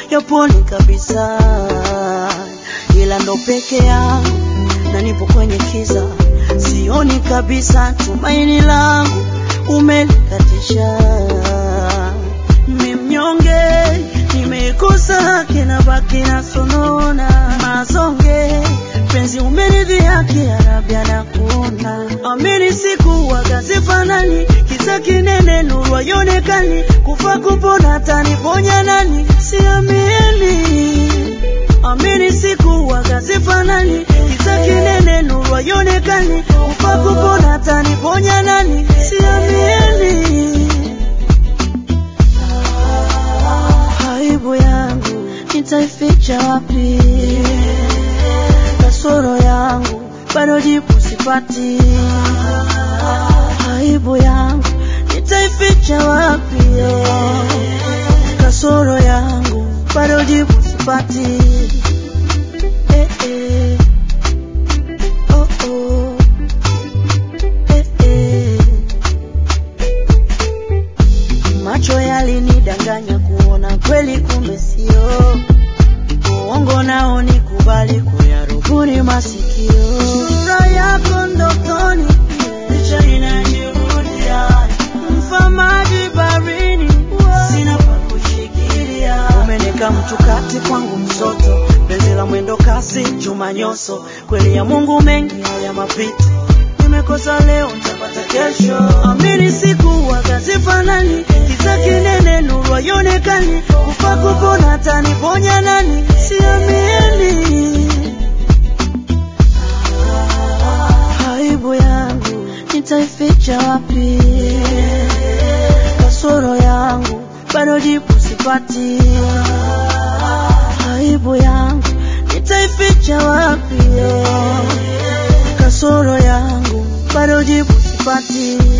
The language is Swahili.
yapone kabisa, ila ndo peke yangu na nipo kwenye kiza, sioni kabisa tumaini langu umelikatisha. Ni mnyonge, nimekosa haki na baki na sonona mazonge, penzi umeridhi haki arabia na kuona amini siku wakazifanani kisa kinene nuru ayonekani kufa kupona taniponya nani siamini amini siku wakazifanani kisa kinene nuru ayonekani kufa kupona taniponya nani siamini aibu yangu nitaificha wapi? Kasoro yangu bado jibu sipati. Aibu yangu nitaificha wapi? Kasoro yangu bado jibu sipati. Eh, eh. Oh, oh. Eh, eh. Macho yalinidanganya kuona kweli, kumbe sio uongo. Nao nikubali kuyarubuni masikio. Sura yako ndotoni, picha inajirudia, mfamaji barini, sina pa kushikilia. Umeneka mtu kati kwangu msoto, penzi la mwendo kasi, chuma nyoso, kweli ya Mungu mengi haya mapito nimekosa leo nitapata kesho. Amini siku wakazifanani, kisa kinene nuru ayonekani, kufa kupona taniponya nani? Siamini aibu yangu nitaificha wapi? Kasoro yangu bado jibu sipati. Aibu yangu nitaificha wapi? Kasoro yangu bado jibu sipati.